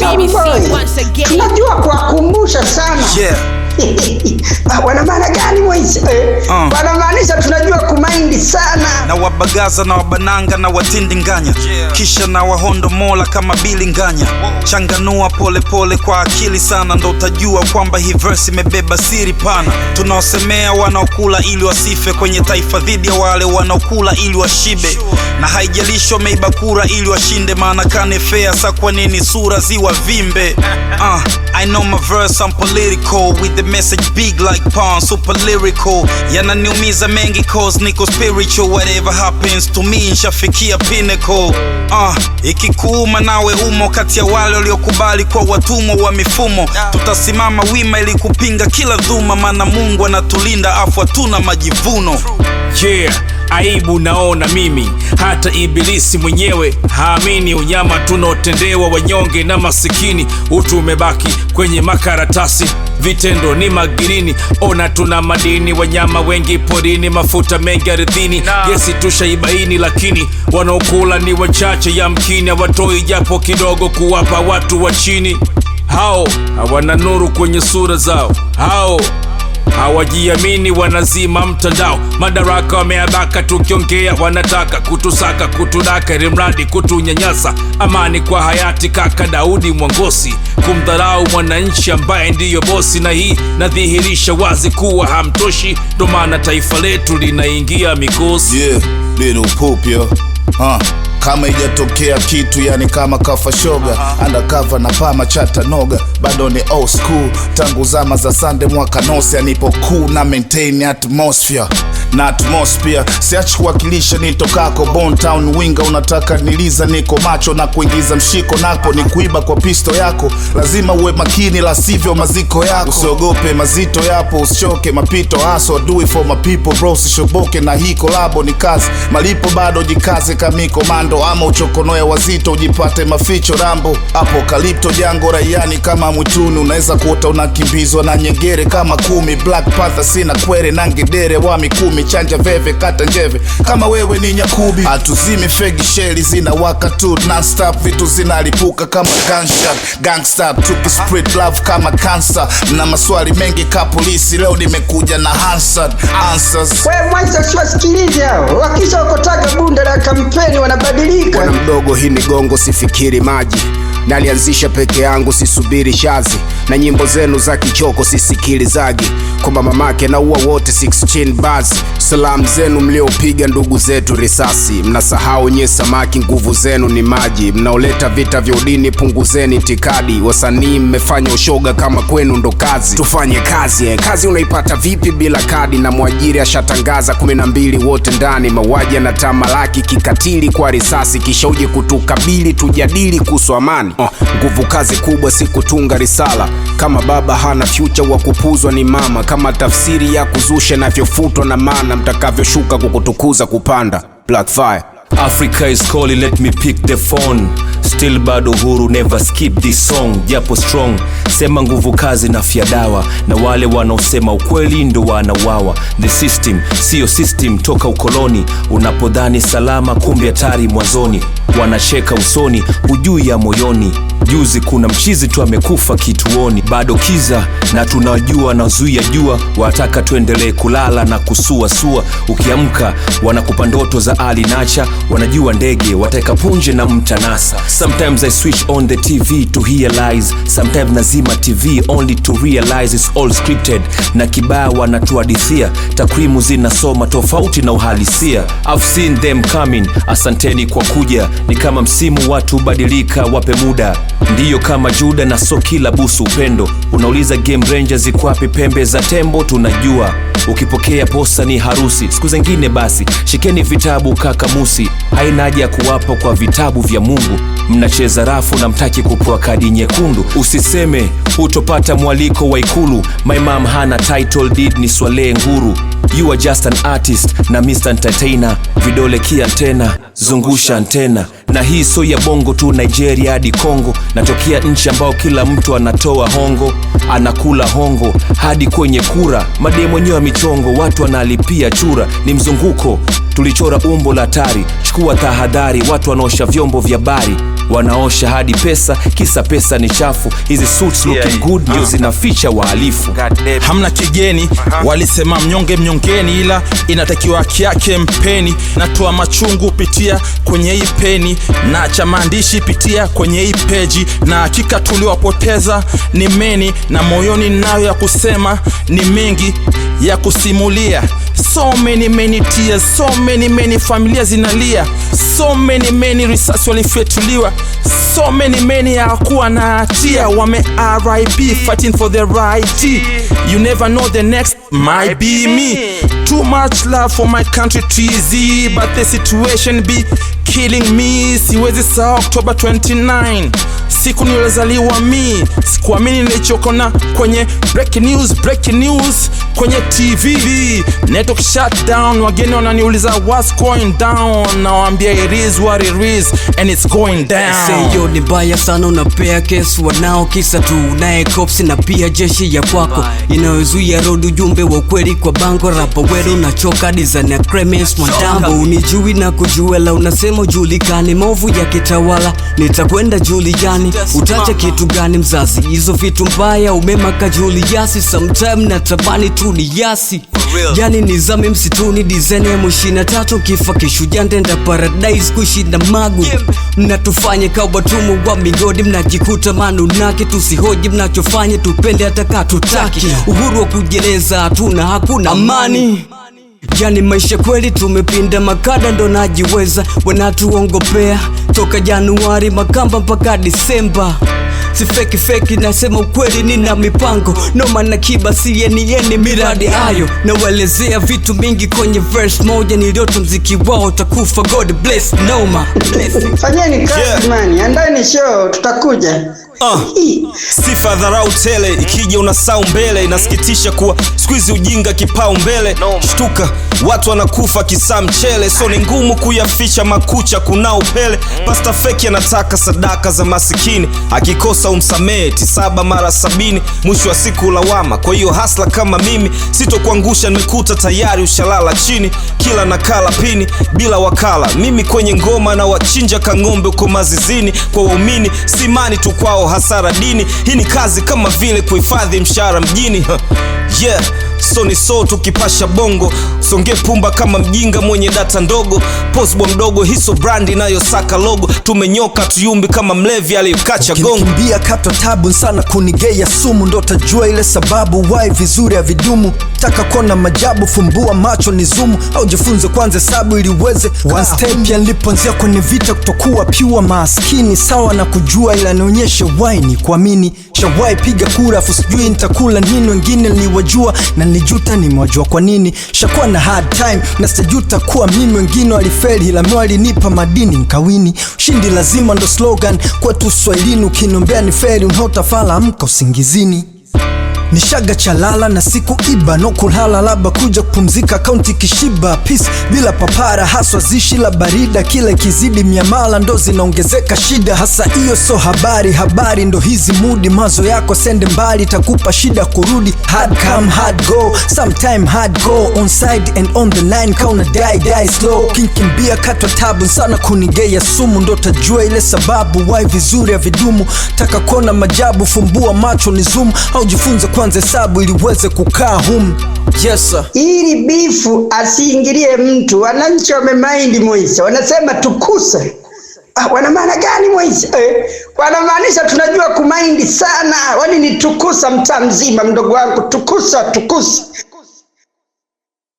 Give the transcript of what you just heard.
BBC Boy. once again. tunajua kuwakumbusha sana Yeah. Ah, wana maana gani Moise? Eh, Uh. wanamaanisha tunajua kumaindi sana na wabagaza na wabananga na watindinganya kisha na wahondo mola kama bilinganya changanua polepole pole kwa akili sana ndo utajua kwamba hii verse imebeba siri pana tunaosemea wanaokula ili wasife kwenye taifa dhidi ya wale wanaokula ili washibe na haijalishi wameiba kura ili washinde maana kane fea sa kwa nini sura ziwa vimbe uh, I know my verse I'm political with the message big like pawn super lyrical yananiumiza mengi cause niko spiritual whatever happens to me nshafikia pinnacle uh, ikikuuma nawe umo kati ya wale waliokubali kwa watumwa wa mifumo tutasimama wima ili kupinga kila dhuma maana mungu anatulinda afu hatuna majivuno yeah aibu naona mimi hata ibilisi mwenyewe haamini unyama tunaotendewa wanyonge na masikini utu umebaki kwenye makaratasi vitendo ni magirini ona tuna madini wanyama wengi porini mafuta mengi ardhini gesi tushaibaini lakini wanaokula ni wachache yamkini hawatoi japo kidogo kuwapa watu wa chini hao hawana nuru kwenye sura zao hao hawajiamini wanazima mtandao madaraka wameabaka tukiongea wanataka kutusaka kutudaka ili mradi kutunyanyasa amani kwa hayati kaka daudi mwangosi kumdharau mwananchi ambaye ndiyo bosi na hii nadhihirisha wazi kuwa hamtoshi ndo maana taifa letu linaingia mikosi yeah, little poop yo huh. kama ijatokea kitu yani kama kafa shoga undercover na pama chatanoga bado ni old school tangu zama za sande mwaka nosi anipo cool na maintain atmosphere na atmosphere siachi kuwakilisha nitokako Bone town winga unataka niliza niko macho na kuingiza mshiko napo ni kuiba kwa pisto yako lazima uwe makini la sivyo maziko yako usiogope mazito yapo usichoke mapito haso do it for my people bro sishoboke na hii kolabo ni kazi malipo bado jikaze kamiko mando ama uchokonoe wazito ujipate maficho rambo apokalipto jango raiani kama mwituni unaweza kuota unakimbizwa na nyengere kama kumi black panther sina kwere na ngedere wa mikumi chanja veve kata njeve kama wewe ni nyakubi hatuzimi fegi sheli zinawaka tu nonstop vitu zinalipuka kama gunshot gangsta tuki spread love kama cancer na maswali mengi ka polisi leo nimekuja na Hansard answers we Moise siwasikilize hao wakisha wakotaga bunda la kampeni wanabadilika bwana mdogo hii ni gongo sifikiri maji nalianzisha peke yangu sisubiri shazi na nyimbo zenu za kichoko sisikilizagi kwamba mamake na ua wote 16 basi salamu zenu mliopiga ndugu zetu risasi mnasahau nye samaki nguvu zenu ni maji mnaoleta vita vya udini punguzeni itikadi wasanii mmefanya ushoga kama kwenu ndo kazi tufanye kazi eh. kazi unaipata vipi bila kadi na mwajiri ashatangaza 12 wote ndani mauaji yanatamalaki kikatili kwa risasi kisha uje kutukabili tujadili kuhusu amani oh, nguvu kazi kubwa si kutunga risala kama baba hana fyucha wa kupuzwa ni mama kama tafsiri ya kuzusha inavyofutwa na maana mtakavyoshuka kukutukuza kupanda black fire Africa is calling, let me pick the phone. Still bado huru, never skip this song. Japo strong, sema nguvu kazi na fya dawa, na wale wanaosema ukweli ndo wanawawa. The system siyo system toka ukoloni, unapodhani salama, kumbe hatari mwanzoni. Wanacheka usoni, hujui ya moyoni. Juzi kuna mchizi tu amekufa kituoni, bado kiza na tunajua nazuia jua, wataka tuendelee kulala na kusuasua. Ukiamka wanakupa ndoto za Ali Nacha, wanajua ndege wateka punje na mtanasa. Sometimes I switch on the TV to hear lies, sometimes nazima TV only to realize it's all scripted, na kibaya wanatuhadithia, takwimu zinasoma tofauti na uhalisia. I've seen them coming, asanteni kwa kuja, ni kama msimu watu badilika, wape muda ndiyo kama Juda na so kila busu upendo. Unauliza Game Rangers iko wapi pembe za tembo? Tunajua ukipokea posa ni harusi. Siku zingine basi shikeni vitabu kakamusi, haina haja ya kuwapa kwa vitabu vya Mungu. Mnacheza rafu na mtaki kupewa kadi nyekundu. Usiseme hutopata mwaliko wa Ikulu. My mom hana title deed, ni Swalehe Nguru. You are just an artist na Mr. Entertainer, vidole kia antena, zungusha antena na hii so ya bongo tu nigeria hadi congo natokea nchi ambao kila mtu anatoa hongo anakula hongo hadi kwenye kura madee mwenyewe wa michongo watu wanalipia chura ni mzunguko tulichora umbo la tari chukua tahadhari watu wanaosha vyombo vya bari wanaosha hadi pesa kisa pesa ni chafu hizi suits looking good ndio zinaficha wahalifu hamna kigeni walisema mnyonge mnyongeni ila inatakiwa haki yake mpeni natoa machungu pitia kwenye hii peni na cha maandishi pitia kwenye hii peji na hakika tuliwapoteza ni meni na moyoni nayo ya kusema ni mengi ya kusimulia so many many tears so many many familia zinalia so many many risasi walifyetuliwa so many many hawakuwa na hatia wame rip fighting for the right you never know the next might be me too much love for my country tz but the situation be killing me siwezi saa oktoba 29 siku nilozaliwa mi sikuamini nilichokona kwenye breaking news breaking news kwenye tv network shut down wageni wananiuliza what's going down nawambia it is what it is and it's going down seyo ni mbaya sana unapea kesi wanao kisa tu naye kopsi na pia jeshi ya kwako inayozuia road ujumbe wa ukweli kwa bango rapa weru nachoka design ya Clemens Mwandambo unijui na kujuela unasema ujulikani movu ya kitawala nitakwenda juliani utacha kitu gani mzazi hizo vitu mbaya umemaka juliasi sometime natamani tu ni yasi yani nizame msituni dizene mushina tatu kifa kishuja ndenda paradise kushinda magu mnatufanye kawatumwa wa migodi mnajikuta manunaki tusihoji mnachofanya tupende hata katutaki uhuru wa kujieleza hatuna hakuna amani yani maisha kweli tumepinda makada ndo najiweza wanatuongopea toka januari makamba mpaka disemba sifeki feki nasema ukweli nina mipango noma na kiba sienieni miradi hayo nawelezea vitu mingi kwenye verse moja niliota mziki wao utakufa god bless noma Blessing. fanyeni kazi Yeah. mani andani show tutakuja Uh. sifa dharau tele ikija unasau mbele inasikitisha kuwa skuizi ujinga kipao mbele shtuka watu wanakufa kisaa mchele so ni ngumu kuyaficha makucha kuna upele pasta feki anataka sadaka za masikini akikosa umsamehe tisaba mara sabini mwisho wa siku lawama kwa hiyo hasla kama mimi sitokuangusha nimekuta tayari ushalala chini kila nakala pini bila wakala mimi kwenye ngoma na wachinja kang'ombe uko mazizini kwa waumini simani tu kwao hasara dini hii ni kazi kama vile kuhifadhi mshahara mjini yeah so ni so tukipasha bongo songe pumba kama mjinga mwenye data ndogo posbwa mdogo hiso brandi inayosaka logo tumenyoka tuyumbi kama mlevi aliyekacha gongo ukinikimbia katwa tabu sana kunigea sumu ndo tajua ile sababu wai vizuri ya vidumu taka kuona majabu fumbua macho ni zumu au jifunze kwanza hesabu ili uweze one step ya nilipoanzia kwenye vita kutokuwa pyua maskini sawa na kujua ila nionyeshe wai ni kuamini shawai piga kura afu sijui nitakula nini wengine niliwajua na nilijuta nimewajua kwa nini shakuwa na hard time na sitajuta kuwa mimi wengine walifeli ila mi walinipa madini nkawini ushindi lazima ndo slogan kwetu swahilini ukiniombea ni feri unaotafala amka usingizini nishaga chalala na siku iba no kulala laba kuja kupumzika kaunti kishiba peace bila papara haswa zishi la barida kila ikizidi miamala ndo zinaongezeka shida hasa hiyo so habari habari ndo hizi mudi mazo yako sende mbali takupa shida kurudi hard come hard go sometime hard go on side and on the line kauna die die slow kinkimbia katwa tabu sana kunigea sumu ndo tajua ile sababu wai vizuri ya vidumu taka kuona majabu fumbua macho ni zoom au jifunze kwanza hesabu ili uweze kukaa humu yes sir. ili bifu asiingilie mtu wananchi wamemaindi moisa wanasema tukuse Ah, wana maana gani moisa eh? wanamaanisha tunajua kumaindi sana wani ni tukusa mtaa mzima mdogo wangu tukusa tukusa